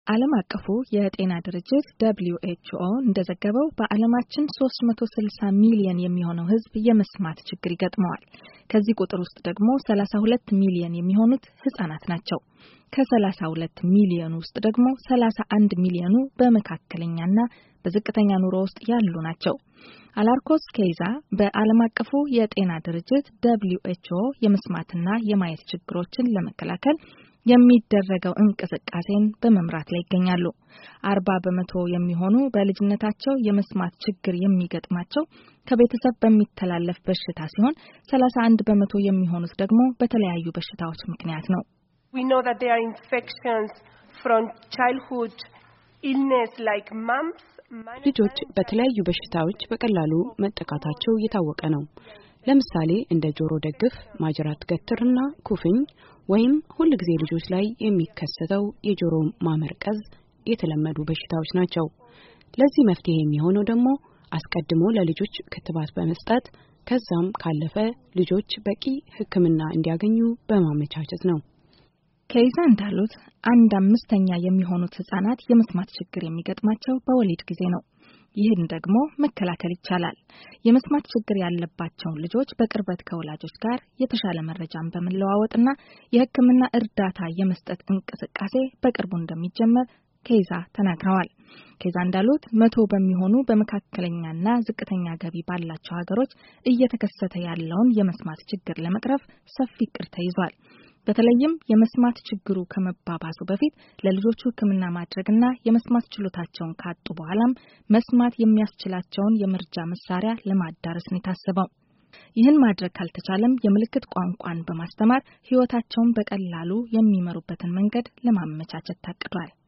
ዓለም አቀፉ የጤና ድርጅት ደብሊው ኤችኦ እንደዘገበው በዓለማችን 360 ሚሊየን የሚሆነው ሕዝብ የመስማት ችግር ይገጥመዋል። ከዚህ ቁጥር ውስጥ ደግሞ 32 ሚሊየን የሚሆኑት ህጻናት ናቸው። ከ32 ሚሊዮኑ ውስጥ ደግሞ 31 ሚሊዮኑ በመካከለኛና በዝቅተኛ ኑሮ ውስጥ ያሉ ናቸው። አላርኮስ ኬይዛ በዓለም አቀፉ የጤና ድርጅት ደብሊው ኤችኦ የመስማትና የማየት ችግሮችን ለመከላከል የሚደረገው እንቅስቃሴን በመምራት ላይ ይገኛሉ። አርባ በመቶ የሚሆኑ በልጅነታቸው የመስማት ችግር የሚገጥማቸው ከቤተሰብ በሚተላለፍ በሽታ ሲሆን ሰላሳ አንድ በመቶ የሚሆኑት ደግሞ በተለያዩ በሽታዎች ምክንያት ነው። We know that there are infections from childhood illness like mumps. ልጆች በተለያዩ በሽታዎች በቀላሉ መጠቃታቸው እየታወቀ ነው። ለምሳሌ እንደ ጆሮ ደግፍ፣ ማጅራት ገትርና ኩፍኝ ወይም ሁል ጊዜ ልጆች ላይ የሚከሰተው የጆሮ ማመርቀዝ የተለመዱ በሽታዎች ናቸው። ለዚህ መፍትሄ የሚሆነው ደግሞ አስቀድሞ ለልጆች ክትባት በመስጠት ከዛም ካለፈ ልጆች በቂ ሕክምና እንዲያገኙ በማመቻቸት ነው። ከይዛ እንዳሉት አንድ አምስተኛ የሚሆኑት ህጻናት የመስማት ችግር የሚገጥማቸው በወሊድ ጊዜ ነው። ይህን ደግሞ መከላከል ይቻላል። የመስማት ችግር ያለባቸውን ልጆች በቅርበት ከወላጆች ጋር የተሻለ መረጃን በመለዋወጥና የሕክምና እርዳታ የመስጠት እንቅስቃሴ በቅርቡ እንደሚጀመር ከይዛ ተናግረዋል። ከይዛ እንዳሉት መቶ በሚሆኑ በመካከለኛና ዝቅተኛ ገቢ ባላቸው ሀገሮች እየተከሰተ ያለውን የመስማት ችግር ለመቅረፍ ሰፊ እቅድ ተይዟል። በተለይም የመስማት ችግሩ ከመባባሱ በፊት ለልጆቹ ሕክምና ማድረግና የመስማት ችሎታቸውን ካጡ በኋላም መስማት የሚያስችላቸውን የመርጃ መሳሪያ ለማዳረስ ነው የታሰበው። ይህን ማድረግ ካልተቻለም የምልክት ቋንቋን በማስተማር ሕይወታቸውን በቀላሉ የሚመሩበትን መንገድ ለማመቻቸት ታቅዷል።